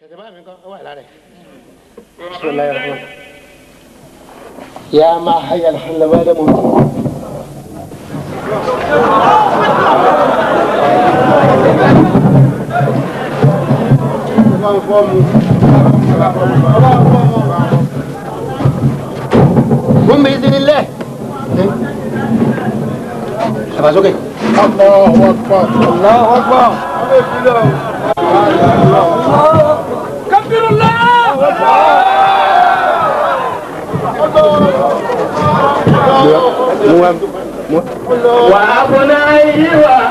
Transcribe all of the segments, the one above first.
kẹ̀kẹ́ bá mi kọ́ ọ wà lára ẹ̀. bisimilayi rahman. يا ما حي الحل بعد موته قم بإذن الله حفظك الله أكبر الله أكبر كبر الله وأبنائي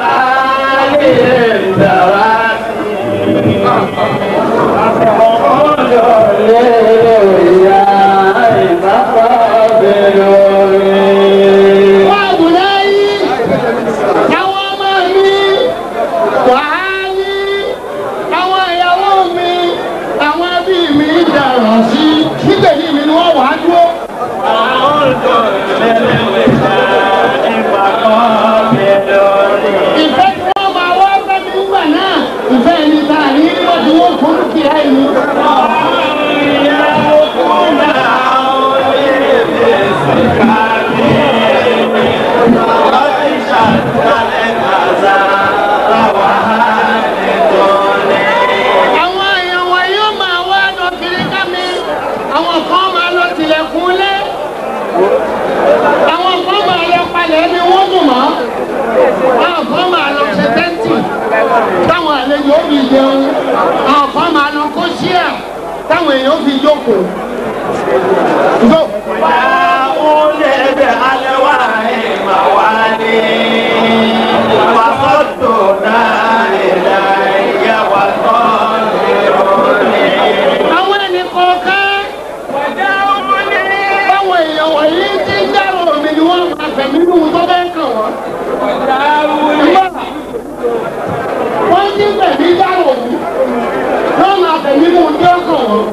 وآلهم دواتي وأبنائي àwọn ọmọ mi wàhálì àwọn ìyàwó mi àwọn ẹbí mi dàrọ̀ sí síbẹ̀lì mi ni wọ́n wà á dúró. ìfẹ́ tí wọ́n máa wá fẹ́ mi nígbà náà ìfẹ́ ẹni tá a ní nígbà tí wọ́n kún kí á yìí. àwọn èèyàn wọn yóò máa wá lọ kiri ká mi àwọn kan máa lọ tilẹ̀kùn lé àwọn kan máa lọ palẹ̀ ẹni wọ́n dùn mọ́ àwọn kan máa lọ ṣe tẹ́ǹtì táwọn àlejò ó fi jẹun àwọn kan máa lọ kó ṣíà táwọn èèyàn ó fi jókòó. Go. àwọn ẹnì kọ̀ọ̀kan báwọn èèyàn wọ̀nyí ti ń dárò mi ni wọ́n máa fẹ̀mí nù tó bẹ́ẹ̀ kàn wọ́n. wọ́n ti fẹ̀mí dárò mi wọ́n máa fẹ̀mí nù tó kàn wọ́n.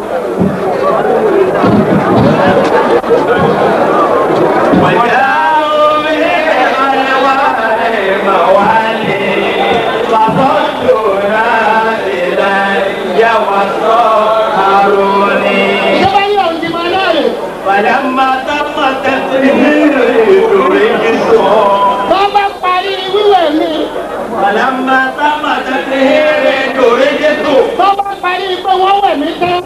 ìjọba yìí ọ̀hún ti máa láàyè. فلما تم تسليم رجسهم wọ́n bá parí wíwẹ̀ mi فلما تم تسليم رجسهم wọ́n bá parí pé wọ́n wẹ̀ mí tán.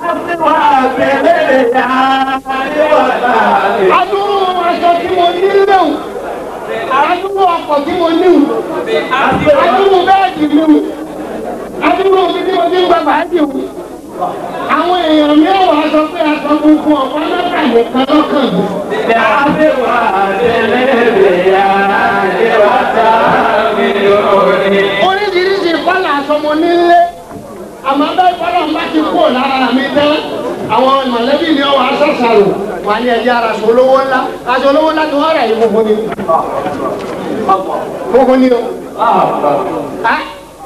adúrú aṣọ tí mo ní léwu adúrú ọkọ̀ tí mo níwu adúrú bẹ́ẹ̀dì mi wù adúrú omi tí mo ti ń gba bàájì wù. àwọn èèyàn mi ò wá sọ pé aṣọ funfun ọ̀pá mẹ́ta nìkan lọ́kàn mi. oríṣiríṣi kọ́là aṣọ mo ní lé àmọ́ bẹ́ẹ̀ kọ́là ń bá ti kúrò lára mi tán àwọn mọ̀lẹ́bí ni ọwọ́ aṣọ́ṣàrò wà ní ẹ̀jẹ̀ ara aṣọ olówó ńlá aṣọ olówó ńlá tí wọ́n rà yìí funfun ni funfun ni o. Ah,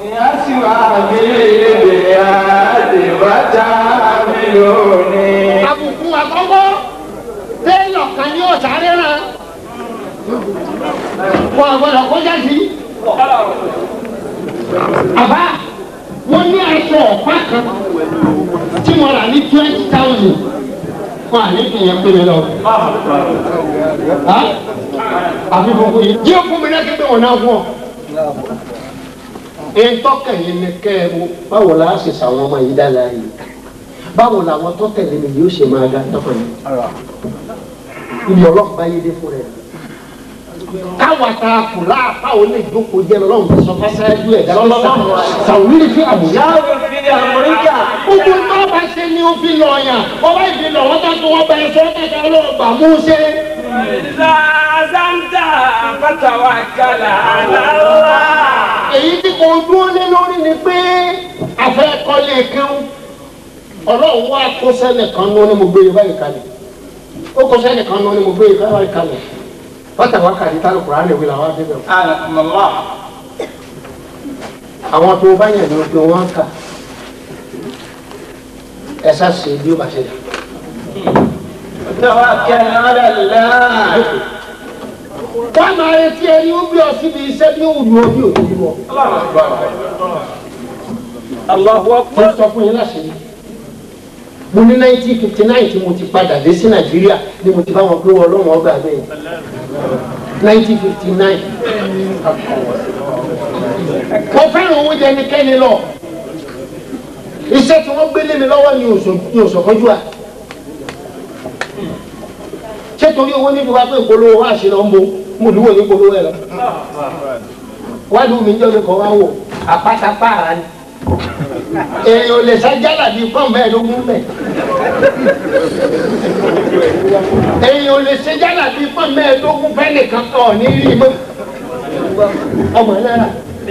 àbùkù àkọ́kọ́ téèyàn kan ní ọ̀sáré rán wọn àgbọ̀dọ̀ kọjá sí. àbá mo ní aṣọ ọ̀pá kan tí mo rà ní twenty thousand fún àlékún pé mi lọ. Ah? àfi funfun yìí jí o fún mi lẹ́kẹ́ pé wọ́n náà fún ọ. ìtọ́kẹ̀ yìí ni kẹ́ ẹ wo báwo la ṣe ṣàwọn ọmọ yìí dára yìí báwo làwọn tó tẹ̀lé mi yóò ṣe máa ga tọ́kàn yìí ibi ọlọ́pàá yé dé fún rẹ̀ káwa ta kù láàpá ò lè jókòó jẹ́ lọ́wọ́ tó sọ fásáájú ẹ̀ dáná sàwúrí fi àmúyá. gbogbo tó bá ṣe ni ó fi lọ yàn wọ́n bá ìfi lọ wọ́n tó tó wọ́n bá ẹ sọ́ kẹ́kẹ́ ọlọ́ọ̀gbà mú ṣe. إذا عزمت فتوكل على الله èyí tí kò dúró lé lórí ni pé afẹ́kọ́lé kẹ́hún ọlọ́run wá kó sẹ́nìkan ní onímọ̀ gbé yorùbá yìí kalẹ̀ ó kó sẹ́nìkan ní onímọ̀ gbé yorùbá yìí kalẹ̀ bàtà wá kàdí tá lóko ránì wí làwọn adébẹ̀ wò. àwọn tó bá yàn ní o pé wọ́n kà ẹ sá ṣe bí ó bá ṣe dà. توكل على الله wọ́n máa retí ẹni ó bí ọ síbi iṣẹ́ bí ó wù ú bí òtún bọ̀. Allahu mo akbar. sọ fún yín láṣẹ mo ní nineteen fifty nine tí mo ti padà dé sí nàìjíríà ni mo ti bá wọn pé wọn lọ́wọ́ ọgbà bẹ́ẹ̀ nineteen fifty nine mo fẹ́ràn owó jẹ ẹnikẹ́ni lọ iṣẹ́ tí wọ́n gbélé mi lọ́wọ́ ni òṣò- ni òṣòkọ́jú à ṣé torí owó níbi wá pé ìpolówó wá ṣe lọ ń bo mo lúwo ní ìpolówó ẹ lọ wádùú mi jọ́ mi kọ́ wá wò àpáta pààrà ni èèyàn ò lè ṣàjálà bíi pọ́n mẹ́ẹ̀ẹ́dógún mẹ́ èèyàn ò lè ṣàjálà bíi pọ́n mẹ́ẹ̀ẹ́dógún fẹ́ nìkan ọ̀ ní rí mọ́ ọmọ náírà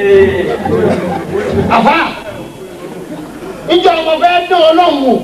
àfa ìjọ ọmọ fẹ́ dán ọlọ́run wò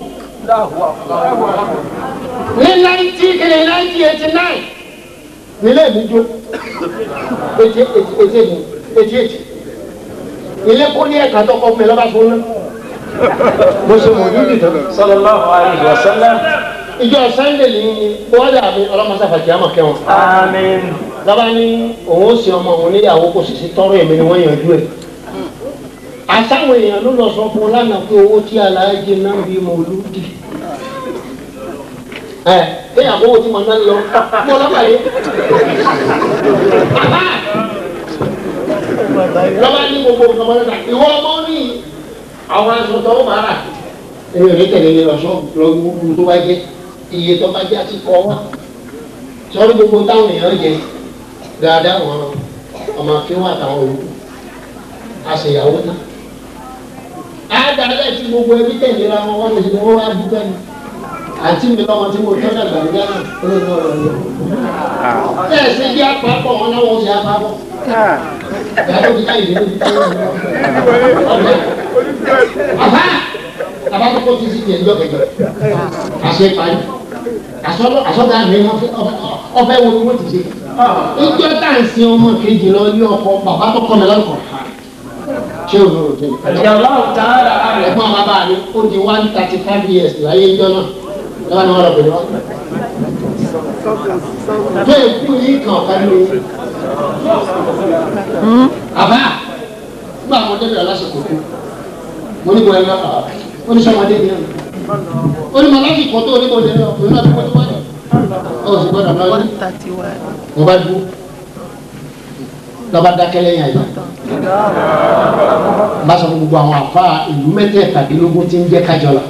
ní náìtì kìíní náìtì eighty nine nílé mi jó eighty eighty eighty eighty eighty ilé kó ní ẹ̀ka tó kọ́ fún mi lọ́ba fún náà mo ṣe mọ̀ ní ìdìtàn. sallallahu alayhi wa sallam. ìjọ sunday ní bọ́dà mi ọlọ́mọsáfàkì àmọ̀ kẹwọn. àmín. lọ́ba ní òun ó sin ọmọ òun níyàwó kò sì sí tọrọ èmi ni wọ́n yanjú ẹ̀. àtàwọn èèyàn ló lọ sọ fún un lánàá pé owó tí aláàjì náà bí mo lù dì. ẹ kéèyàn kó owó tí mo náà lọ mo lọ́ba yìí. lọ́ba ní gbogbo nǹkan mọ́ níta ìwọ ọmọ ní àwọn aṣọ tó ń bára èmi ò ní tẹ̀lé ní lọ́sọ̀ lọ́gbọ́n tó bá jẹ́ iye tó bá jẹ́ àti kọ́ wá sọ́rí gbogbo táwọn èèyàn jẹ dáadáa wọn ọmọ akéwà àtàwọn olùkú àṣeyàwó náà àádáadáa tí gbogbo ẹbí tẹ̀lé ra wọn wọn lè ṣe wọn wá dúpẹ́ ni àti mi lọ́mọ tí mo tọ́ dàgbà nígbà náà ó lè ní ọ̀rọ̀ yẹn bẹ́ẹ̀ ṣe jẹ́ àpapọ̀ wọn náà wọ́n ṣe àpapọ̀ ìyàtọ̀ ti ká ìdílé ti ká ìdílé ọ̀gá àbá àbákọ́kọ́ ti ti tiẹ̀ ń jọ́kẹ̀jọ́ àṣẹ parí àsọlọ àsọdá mi wọn ọfẹ wo ni wọn ti ṣe ìjọ tá à ń sin ọmọ kejì lọ ní ọkọ bàbá tó kọ́ mi lọ́kọ̀ ṣé o lóore tó Allahu ta'ala àmín. ẹ̀gbọ́n bàbá mi ó di one thirty five years láyé ìjọ náà lọ́wọ́ ni wọ́n lọ pẹ̀lú wọn. tó èkú yìí kan ọ̀ká ní oyin. àbá nígbà wọn débi ọlásìkò kú mo ní bọ̀ ẹ̀ lọ́kọ̀ ó ní sọ́mọdé ni ẹ̀ ó ní màláṣí kan tó onímọ̀ ní ọkùnrin náà tó kọ́ tó wáyé ó sì gbọ́dọ̀ lọ ní mo bá dúró lọ́ba dákẹ́ lẹ́yìn àyè bá sọ fún gbogbo àwọn àfa ìlú mẹ́tẹ̀ẹ̀tàdínlógún tí ń jẹ́ kájọlá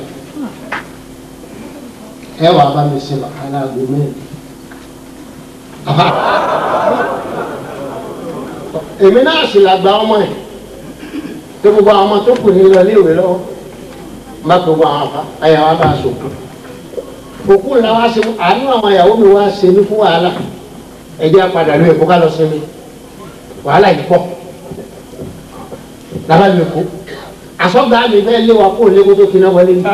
ẹ wà bá mi ṣe bàkálà àgbo mẹ́rin àfa èmi náà sì làgbà ọmọ ẹ̀ tó gbogbo àwọn ọmọ tó kù ní lọ léèwé lọ́wọ́ má gbogbo àwọn àfa àyà wa bá a sòkò òkú ńlá wa ṣe àánú àwọn ìyàwó mi wá ṣe ní fún wàhálà ẹ̀jẹ̀ apàdà ló èkó ká lọ sí mi wàhálà yìí pọ̀ lábàá mi kú àsọgbà mi fẹ́ lé wa kó lé kó tó kiná wọlé mi.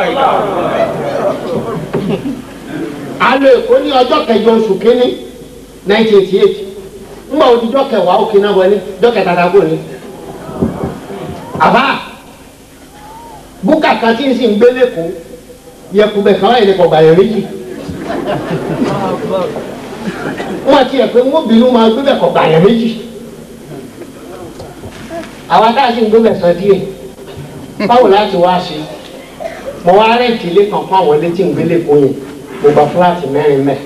alo èkó ní ọjọ́ kẹjọ oṣù kínní nineteen eighty eight ńgbà òdìjọ́ kẹwàá ó kiná wọlé ọjọ́ kẹtàdá kò ní. àbá búkà kan tí ń sì ń gbé lẹ́kọ̀ọ́ yẹkùbẹ̀ kan wáyé lẹ́kọ̀ọ́ gbàyẹ̀ méjì. wọ́n ti ẹ̀ pé wọ́n bínú máa gbé bẹ̀ kọ̀ gbàyẹ̀ méjì àwa tá a sì ń gbé mẹ̀sán díẹ̀ báwo láti wá ṣe mo wá rẹ́ǹtì ilé kan fún àwọn ilé tí ń gbélé kún yẹn mo gba fúláàtì mẹ́rin mẹ́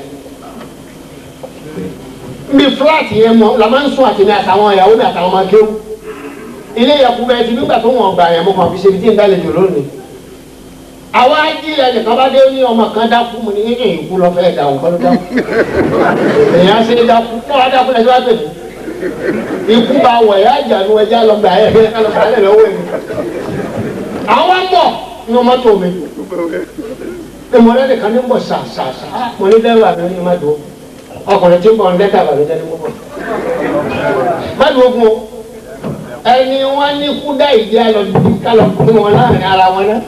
mi fúláàtì yẹn mọ la máa ń sún àtìmí àtàwọn ìyàwó mi àtàwọn ọmọ akéwù ilé yẹku bẹ́ẹ̀ ti nígbà tó wọ̀n gbà yẹn mo kàn fi ṣe ibi tí ń dálejò lónìí àwa jí ẹnìkan bá dé ní ọmọ kan dákú mu ní yíyìn ìkú lọ fẹ́ dà òun kọ́ ló dákú èèyàn ṣe é dákú kí wọ́n á dákú lẹ́sẹ̀ wá pè mí ikú bá wọ̀ ẹ́ àjànú ẹja lọ gbà ẹ́ ẹ́ lọ gbà ẹ́ lọ́wọ́ ẹ̀. àwọn mọ̀ ní ọmọ tó mi ìmọ̀lẹ́ nìkan ní mọ̀ sàṣàṣà mo ní dẹ́rù àmì ní má dùn ọkùnrin tí ń bọ̀ ń lẹ́tà bàbá jẹ́ ní mọ̀ bọ̀. má dùn ogun o ẹni wọn ní kú dá ìdí alọ bí kálọ̀ fún wọn láàrin ara wọn náà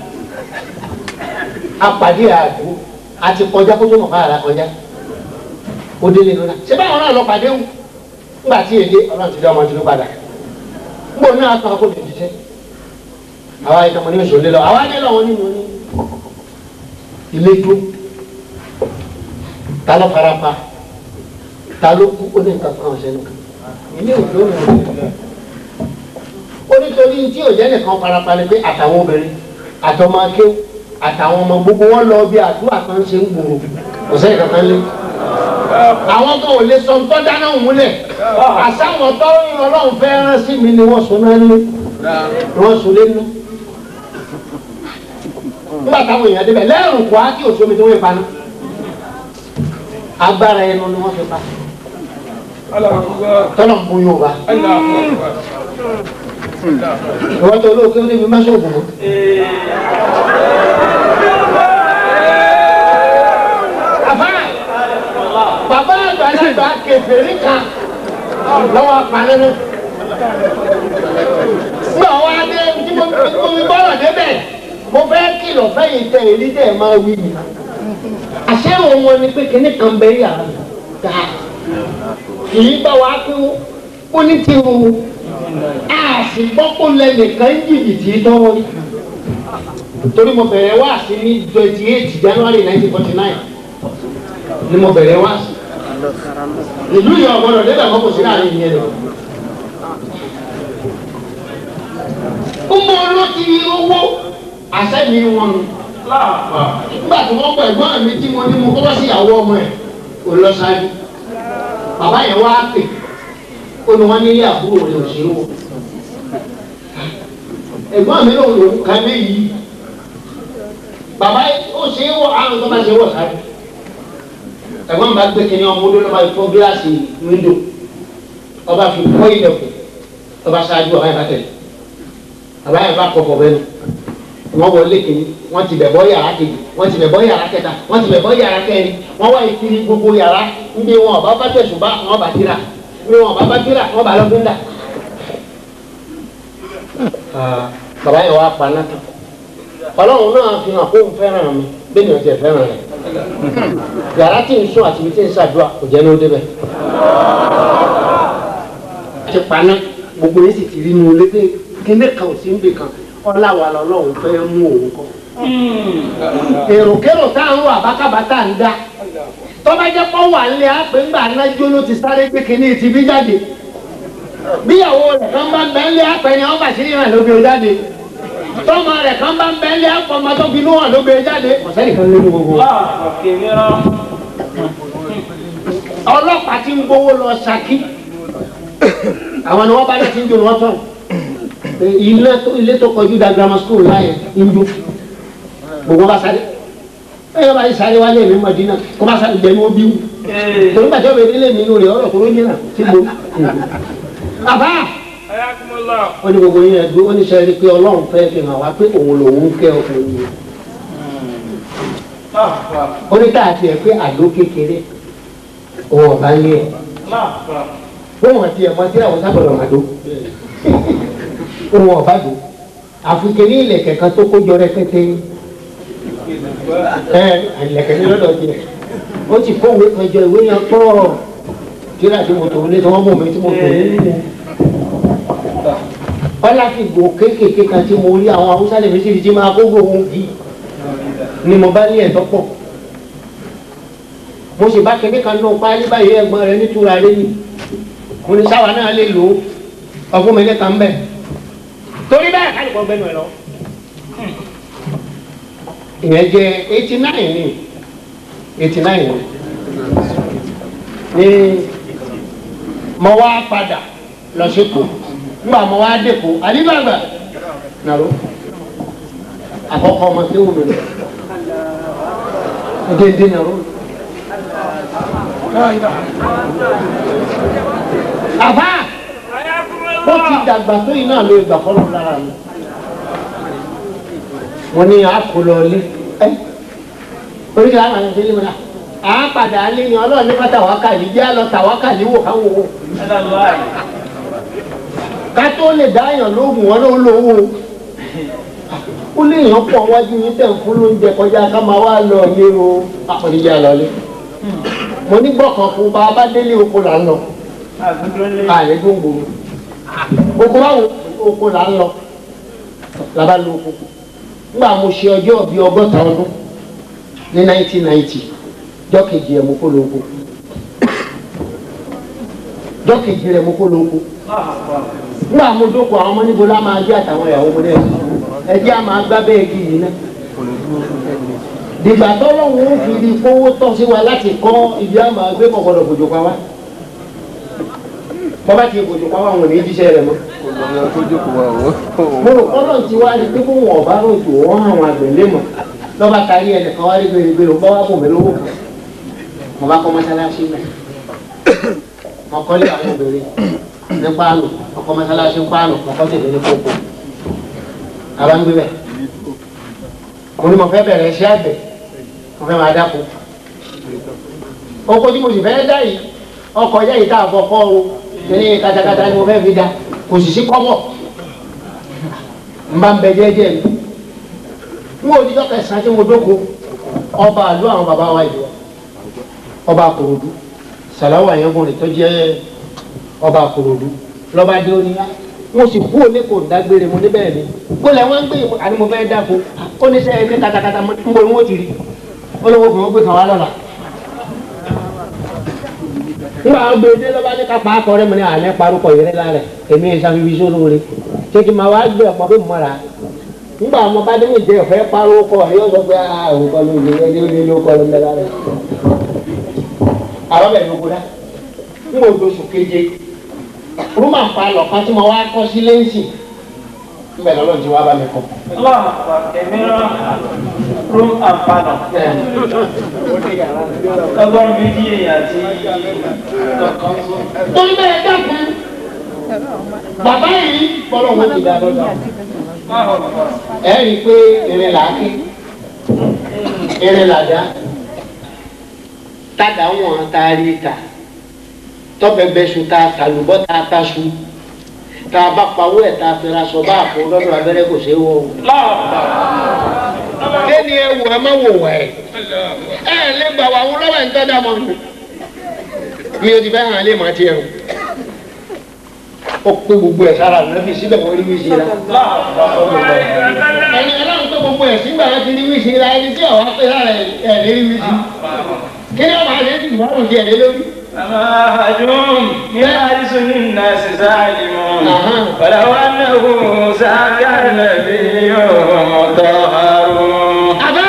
apàdé àdó àti kọjá kó tó mọ̀ káàrà kọjá ó délé lọ́la ṣé báwọn náà lọ pàdé wù nígbà tí èdè ọlọ́run ti dá ọmọ tuntun padà nígbà oní àtàn kó lè jíṣẹ́ àwa ìtàn mọ̀ ní oṣù lélọ àwa nílò àwọn nínú ní ilé tó ta ló fara pa ta ló kú ó ní nǹkan kan ọ̀sẹ̀ nìkan ilé òjò ní ọ̀sẹ̀ ó nítorí tí ò jẹ́ nìkan farapalẹ̀ pé àtàwọn obìnrin àtọmọ akéwù àtàwọn ọmọ gbogbo wọn lọ bí àdúrà kan ṣe ń gbòòrò kò sẹ́yìn kankan lé àwọn kan ò lè sọ ń tọ́ dáná òmùlẹ̀ àsáwọn tó ń ọlọ́run fẹ́ rán sí mi ni wọ́n sọ náà ní ni wọ́n sọ lé nú nígbà táwọn èèyàn débẹ̀ lẹ́rùn kọ́ á kí òṣomi tó wé paná agbára ẹnu ni wọ́n fi pa tọ́lọ̀ ń bóyá ọba ìwọ́n tó olóòkè ó débi máṣe ògùn mọ́. àfáà bàbá àgbàlagbà kẹfẹ́rí kan lọ́wọ́ apanínú. nígbà wá dé tí mo mo fi bọ́rọ̀ débẹ̀ mo fẹ́ kìlọ̀ fẹ́yìn tẹ èyí tẹ̀ máa wí mi. àṣẹ òun wọn ni pé kíní kan bẹ yàrá ta kì í bá wa pé ó ní tiwọn a sì gbọ́ kó lẹ́nìkan jìbìtì tọ́wọ́ rí torí mo bẹ̀rẹ̀ wá sí ní twenty eight january nineteen forty nine ni mo bẹ̀rẹ̀ wá sí ìlú yìí ọ̀gbọ́dọ̀ débẹ̀ kọ́ kò sí láàrin ìyẹn lọ. ó mọ ọlọ́tí owó àṣẹ́mi wọn nù nígbà tí wọ́n pẹ̀ gbọ́n mi tí mo ní mo kọ́ sí ìyàwó ọmọ ẹ̀ kò lọ sáré bàbá yẹn wá pè ó ní wọ́n nílé àbúrò rẹ̀ òṣèré wò ẹ̀gbọ́n mi lòun lòun kan léyìí bàbá ó ṣe é wọ àrùn tó bá ṣe wọ̀ sáré ẹ̀gbọ́n mi bá gbé kínní ọmọ odó lọ́ba fọ́ gíláàsì wíńdò ọba fi kọ́ ilẹ̀kùn ọba ṣáájú ọba yẹn bá tẹ̀lé ọba yẹn bá kọ̀ fọ̀bẹ́ nu wọ́n wọlé kínní wọ́n ti bẹ̀ bọ́ yàrá kejì wọ́n ti bẹ̀ bọ́ yàrá kẹta wọ́n ti bẹ̀ bọ́ yàrá kẹrin wọ́n wá ìkiri gbogbo yàrá níbi wọn ọba bá tẹ̀sùn bá wọn bá tira níbi wọn ọba bá tira wọn bá lọ́dún dà. bàbá yẹn wá pa náà ọlọ́run náà fi hàn kó n fẹ́ràn mi bẹ́ẹ̀ ni o ti fẹ́ràn rẹ̀ yàrá tí n sún àti ibi tí n ṣàdúrà kò jẹ́ ní ó débẹ̀. ti paná gbogbo yìí sì ti rí inú ilé pé kíndé kan ò sí ń bè kan ọláwa lọ́lọ́run fẹ́ mú òun kọ́. èròkérò tá à ń wà bákàbá tá à ń dá tọ́ba jẹ́ pọ́ wà ń lé àpè ńgbà nájú ló ti sáré pé kíní ti bí jáde bíyàwó rẹ̀ kan bá ń bẹ́ ń lé àpè ni wọ́n bá sí ìrìn àlóbi ó jáde tọ́mọ rẹ̀ kan bá ń bẹ́ ń lé àpò ọmọ tó fi inú hàn ló gbé jáde ọ̀sẹ́ nìkan ló ní gbogbo ọlọ́pàá ti ń gbowó lọ Ṣakí àwọn ni wọ́n bá láti ń jó wọ́n tán ilé tó ilé tó kọjú da grammar school láyé ń jó gbogbo bá sáré ẹ yọ bá yí sáré wálé mi Mọ̀dínà kó bá sáré gbẹmí ó bí wù torí gbàtí ọbẹ̀ délé mi inú rẹ̀ ọ̀rọ̀ tó ló yẹn náà tí mo bàbá wọ́n ní gbogbo yẹn ẹ̀dùn ó ní sẹ́yìn pé Ọlọ́run fẹ́ fi hàn wá pé òun lòun kẹ́ ọkùnrin yẹn ó ní káàtì ẹ̀ pé àdó kékeré òun ọ̀bá ń lé ẹ̀ bóun àti ẹ̀mọ́ tí àwọn sábọ̀dọ̀ máa dó òun ọ̀bá dó àfikẹ́ ní ilẹ̀kẹ̀ kan tó kójọ rẹpẹtẹ ẹ ilẹ̀kẹ̀ ní lọ́dọ̀ tiẹ̀ ó ti kó òwe kan jọ ìwé yẹn pọ̀ kíra tí mo tò ní tí wọ́n mú mi tí mo tò ní. ọlá fi gbò kéékèèké kan tí mo rí àwọn haúsá lè fi síbi tí máa kó gbòòrò yìí ni mo bá ní ẹ̀tọ́ pọ̀ mo sì bá kékeré kan náà páálí báyìí ẹ̀gbọ́n rẹ̀ nítura rẹ̀ ni mo ní sáwa náà lè lò ó ọ̀fun mi lẹ́ka ń bẹ̀ torí bẹ́ẹ̀ ká lè kọ́ bẹ́ẹ̀ nù ẹ̀ lọ. ìyẹn jẹ́ eighty nine ni eighty nine ni ní mo wá padà lọ sí kù nígbà mo wá dé kù àdìbàgbà nàró àkọ́kọ́ ọmọ tí wù mí lọ dédé nàró. àbá ó ti dàgbà tó yìí náà ló gbà fọlọ́ lára mi mo ní àkọlọ ilé ẹ oríṣi àwọn àti ìdílé mi náà à á padà alé ni ọlọ́run ní pátá wákàlí jẹ́ àlọ́ tà wákàlí wò káwọ́ wò ká tó lè dáyàn lóògùn wọn ló lówó ó lè yàn pọ̀ wájú yín tẹ̀ ń fún lóúnjẹ kọjá ká máa wá lọ ilé o àpòníjà lọlé mo ní gbọ̀kan fún bá a bá délé oko là ń lọ ààrẹ gbòǹgbò oko báwo oko là ń lọ là bá lo oko nígbà mo ṣe ọjọ́ bíi ọgọ́ta ọdún ní 1990 jọ́kejì ẹ̀ mo kó lóko jọ́kejì rẹ̀ mo kó lóko nígbà mo dókòó àwọn ọmọ níbo la máa gbé àtàwọn ìyàwó mo náà ẹjẹ́ a máa gbá bẹ́ẹ̀ kí yìí náà dìgbà tọ́lọ́hún ó fi di kówó tọ́ sí wa láti kọ́ ibi a máa gbé kọ̀kọ́dọ̀ bòjò pa wá bọ́bá ti bòjò pa wá wọn ò ní jíṣẹ́ rẹ̀ mọ́ mo rò kọ́lọ̀ ti wá rí pé kó wọn ọ̀bá rò tó wọ́n àwọn àgbẹ̀ lé mọ̀ lọ́ba kárí ẹnìkan wá rí gbèrègbèrè bọ́ wá bò mí lówó kan mo bá kọ́ mọ́sálásí mẹ́ mo kọ́lé àwọn obìnrin ní páànù mo kọ́ mọ́sálásí ní páànù mo kọ́ tèmi ní kókó àbá ń gbé bẹ́ẹ̀ mo ní mo fẹ́ bẹ̀rẹ̀ iṣẹ́ àgbẹ̀ mo fẹ́ máa dáko oko tí mo sì fẹ́ dá yìí ọkọ̀ yẹ́ yìí tá a fọ́ kọ́ o ní katakata ni mo fẹ́ fi da kò sì sí kọ́bọ̀ n bá ń bẹ jẹ́jẹ́ mi n ò dídọ́ kẹsàn-án tí mo dóko ọba àlú àwọn bàbá wa yìí ọba àkòròdú sàláwù àyẹ̀wòrán tó jẹ́ ọba àkòròdú lọ́ba dé oníyá mo sì kú òní kò dágbére mo níbẹ̀ ni gbọ́dọ̀ wọ́n ń gbé ìmọ̀ àni mo fẹ́ dáko ó ní sẹ́yìn ní katakata mo ń bọ̀ ní wọ́n ti rí ó lówó fún wọn gbé kan wá lọ́la nígbà wọn gbé dé lọ́ba ní kápá akọrẹ́ mi ní àná parúkọ yẹrẹ lálẹ́ èmi ìsàfihàn sólóore kéèké máa wá gbé ọ̀pọ̀ pé mọ́ra nígbà wọn bá dé ní ìjẹ ọ̀fẹ́ parúkọ yóò sọ pé àwọn kan ló lè ẹni ó lé ló kọ́ ló ń bẹ lálẹ́ àwọn bẹ̀ ló gbóná ń bò lóṣù keje rúmà ń pa lọ̀kan tí mo wá kọ́ sí lẹ́ǹsì níbẹ̀ lọ́lọ́ ti wá bá mi kọ́. Allah kẹmíra room and panel. ọgọ́rùn méjì èèyàn àti torí bẹ́ẹ̀ dákun bàbá yìí bọ́lọ̀ wọn ti dá lọ́dọ̀ ẹ rí i pé irin là á ké irin là dá tàdá wọn tá a rí ta tọ́bẹ̀bẹ̀ su tá a tàlùbọ́ tá a ta su tá a bá pawó ẹ̀ tá a fẹ́ra sọ bá a fọ lọ́dọ̀ abẹ́rẹ́ kò ṣeé wọ̀ o. kéènì ẹ wò ẹ má wò wá ẹ ẹ lè gbà wà wọn lọ́wọ́ ẹ̀ ń tọ́ da mọ́ mi ò ti fẹ́ hàn lè má tiẹ̀ o ó pé gbogbo ẹ̀ sára nàbì síbẹ̀ wọ́n rí wíṣí la ẹni ọlọ́run pé gbogbo ẹ̀ sígbà wọn ti rí wíṣí la ẹni tí ọ̀wá pé sára ẹ̀ lè rí wíṣí kí ni ọba àti ẹ̀sìn ìwádùn ti ẹ̀ lé lórí. أمهجهم من حديث الناس سالمون أها. ولو أنه ساك النبي مطهر àbá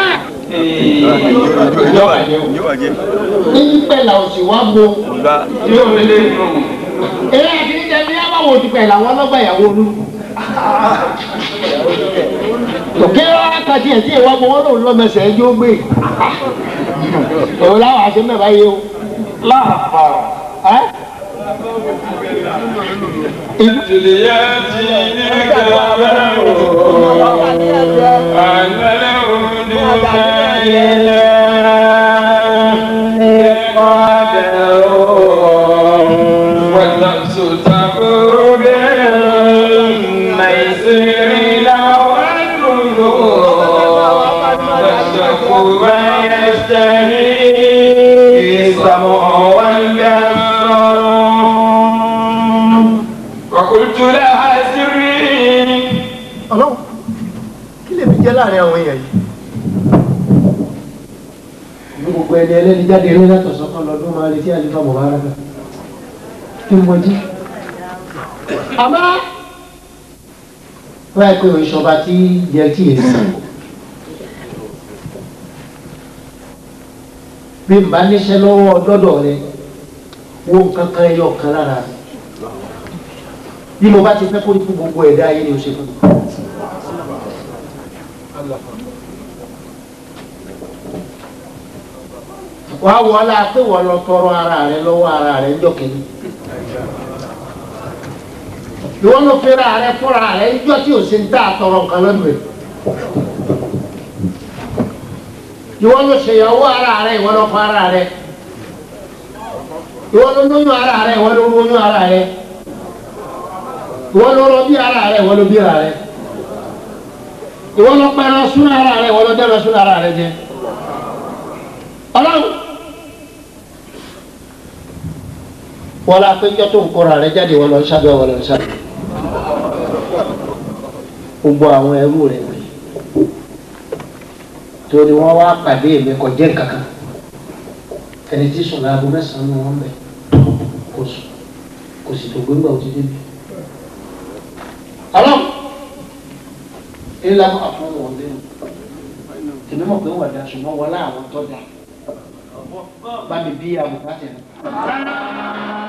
yóò wáyé ní pẹ̀lá òsì wá bo yóò wọlé nù. eré àti níjẹ ní àbáwò ti pẹ̀lá wọn lọ́gbà ìyàwó olú. òkè wákàtí ẹ̀ tí ìwà gbọ́ wọn lòun lọ́mẹsẹ̀ ẹjọ́ gbé òun láwọn àṣẹ mẹ́fà yé o. ẹ́ يأتينك أن والنفس تمر بالميسر لو تشتق ما يشتهي السمع والبصر وقلت لها سري ọlọ́run kí lè fi jẹ́ láàrin àwọn èèyàn yìí. ní gbogbo ẹni ẹlẹ́ni jáde eré látọ̀ sọ́kàn lọ́dún máa retí àlefa mubaraka kí n mọjí. àmọ́ wọ́n yà pé ìṣọba tí yẹ kí èsì. bí n bá níṣẹ́ lọ́wọ́ dọ́dọ̀ rẹ wo nǹkan kan ẹyọ kan lára rẹ bí mo bá ti fẹ́ kó ní fún gbogbo ẹ̀dá ayé ni o ṣe fún mi. wàá wọlé pé wọ́n lọ tọrọ ara rẹ lọ́wọ́ ara rẹ ńjọ́ kìíní. ìwọ ló fẹ́ra rẹ fúnra rẹ ńjọ́ tí o ṣe ń dá àtọrọ nǹkan lọ́dún rẹ. ìwọ ló ṣèyàwó ara rẹ ìwọ ló fọ ara rẹ. ìwọ ló lóyún ara rẹ ìwọ ló lóyún ara rẹ. ìwọ ló rọ bí ara rẹ ìwọ ló bí ara rẹ. ìwọ ló pẹran sún ara rẹ ìwọ ló dẹ́rọ sún ara rẹ jẹ. ọlọ́run wọ́n la péjọ tó ń kóra rẹ jáde wọ́n lọ ń sábẹ́ wọ́n lọ ń sábẹ́ gbogbo àwọn ẹrú rẹ wọ̀nyí torí wọ́n wá pàdé mi kò jẹ́ kankan ẹni tí sùn láago mẹ́sàn-án ni wọ́n bẹ̀ kò sùn kò sì tó gbégbá òtí débi ńlá máa fún wọn lẹ́nu tèmi mọ̀ pé wọ́n dà ṣùgbọ́n wọlé àwọn tó dà bá mi bí àbùkátà